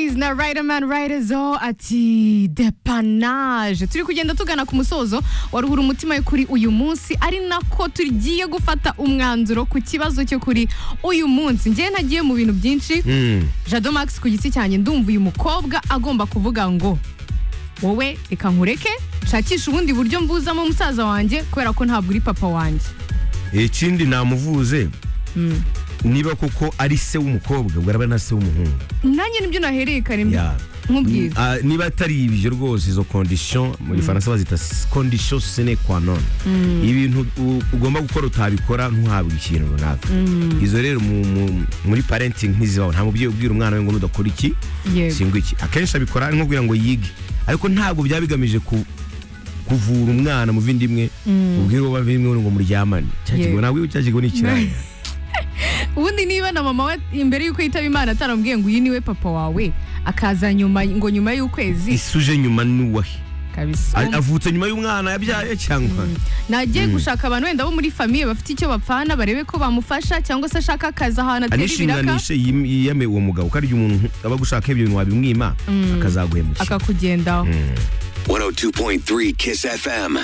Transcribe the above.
Boys na Riderman Ridezo ati depanage turi kugenda tugana ku musozo waruhura umutima kuri uyu munsi ari nako tugiye gufata umwanzuro ku kibazo cyo kuri uyu munsi njyewe nagiye mu bintu byinshi jado max ku giti cyanjye ndumva uyu mukobwa agomba kuvuga ngo wowe reka nkureke shakisha ubundi buryo mbuzamo musaza wanjye kubera ko ntabwo uri papa wanjye ikindi namuvuze niba koko ari se w'umukobwa ubwo araba na se w'umuhungu nanjye nibyo nahereye kare Yeah. nkubwira Ah, niba atari ibyo rwose izo condition mu gifaransa bazita condition sine kwa none ibintu u- ugomba gukora utabikora ntuhabwe ikintu runaka izo rero mu- mu- muri parenting ntizibaho nta mubyeyi ubwira umwana we ngo nudakora iki Yego. singwa iki akenshi abikora ari nko kugira ngo yige ariko ntabwo byaba bigamije ku- kuvura umwana mu bindi bimwe ubwire uwo bavimwe ngo muryamane cyakigo Yego. ntabwo cyakigo ni ikiraya ubundi niba na mama we imbere y'uko yitaba imana ataramubwiye ngo uyu niwe papa wawe akaza nyuma ngo nyuma y'ukwezi isuje nyuma n'uwahe kabisa A- avutse nyuma y'umwana yabyaye cyangwa nagiye gushaka abantu wenda bo muri famiye bafite icyo bapfana barebe ko bamufasha cyangwa se ashaka akazi ahantu atera ibiraka anishinganishe yim- yiyame uwo mugabo ko ari umuntu aba gushaka ibyo bintu wabimwima akazaguhemukira akakugendaho 102.3 Kiss FM.